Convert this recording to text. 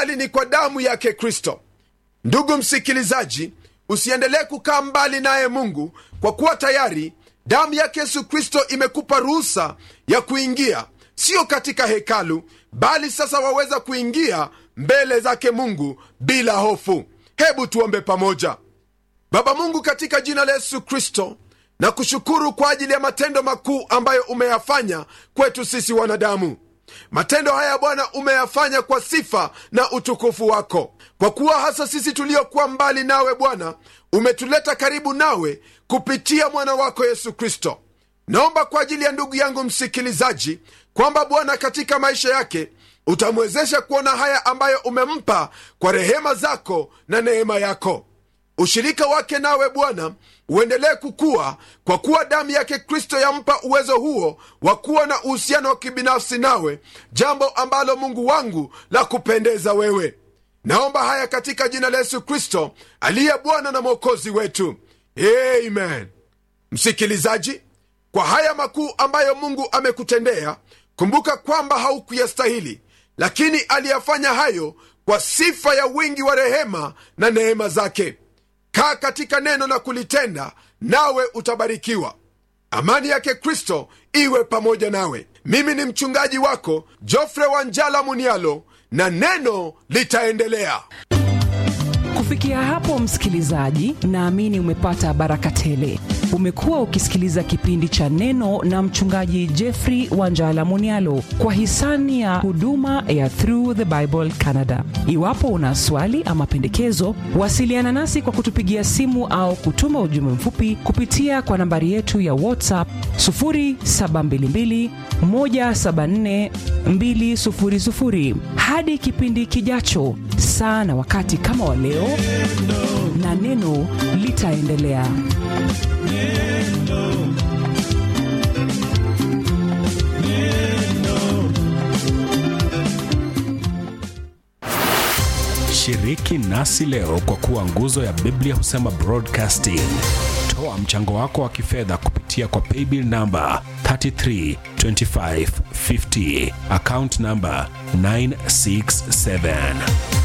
bali ni kwa damu yake kristo ndugu msikilizaji usiendelee kukaa mbali naye mungu kwa kuwa tayari damu yake yesu kristo imekupa ruhusa ya kuingia sio katika hekalu bali sasa waweza kuingia mbele zake mungu bila hofu hebu tuombe pamoja baba mungu katika jina la yesu kristo na kushukuru kwa ajili ya matendo makuu ambayo umeyafanya kwetu sisi wanadamu matendo haya bwana umeyafanya kwa sifa na utukufu wako kwa kuwa hasa sisi tuliokuwa mbali nawe bwana umetuleta karibu nawe kupitia mwana wako yesu kristo naomba kwa ajili ya ndugu yangu msikilizaji kwamba bwana katika maisha yake utamwezesha kuona haya ambayo umempa kwa rehema zako na neema yako ushirika wake nawe bwana uendelee kukua kwa kuwa damu yake kristo yampa uwezo huo wa kuwa na uhusiano wa kibinafsi nawe jambo ambalo mungu wangu la kupendeza wewe naomba haya katika jina la yesu kristo aliye bwana na mwokozi wetu amen msikilizaji kwa haya makuu ambayo mungu amekutendea kumbuka kwamba haukuyastahili lakini aliyafanya hayo kwa sifa ya wingi wa rehema na neema zake kaa katika neno na kulitenda nawe utabarikiwa amani yake kristo iwe pamoja nawe mimi ni mchungaji wako jofre wanjala munialo na neno litaendelea kufikia hapo msikilizaji naamini umepata baraka tele umekuwa ukisikiliza kipindi cha neno na mchungaji jeffrey wanjala munialo kwa hisani ya huduma ya through the bible canada iwapo una swali ama pendekezo wasiliana nasi kwa kutupigia simu au kutuma ujumbe mfupi kupitia kwa nambari yetu ya whatsapp 722 174 200 hadi kipindi kijacho saa na wakati kama wa leo na neno litaendelea shiriki nasi leo kwa kuwa nguzo ya biblia husema broadcasting toa mchango wako wa kifedha kupitia kwa paybill namba 332550 account namba 967